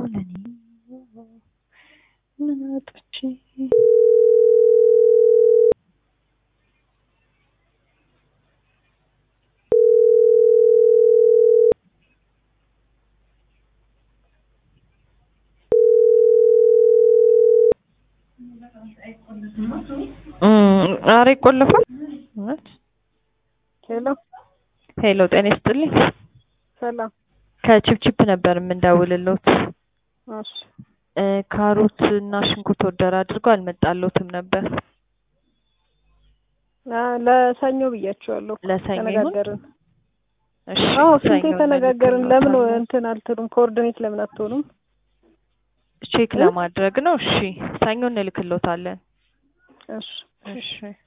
ለኔ ምን አጥቼ ኧረ ይቆለፋል። እውነት ሄሎ ሄሎ፣ ጤና ይስጥልኝ። ሰላም። ከቺፕቺፕ ነበር የምንደውልሎት። እሺ እ ካሮት እና ሽንኩርት ወደር አድርጎ አልመጣሎትም ነበር። አ ለሰኞ ብያቸዋለሁ። ለሰኞ ይሁን? ተነጋገርን። እሺ አዎ ስንቴ ሰኞ ተነጋገርን። ለምን እንልክሎታለን። እንትን አልትሉም? ኮኦርዲኔት ለምን አትሆኑም? ቼክ እ? ለማድረግ ነው። እሺ ሰኞ እንልክሎታለን። እሺ እሺ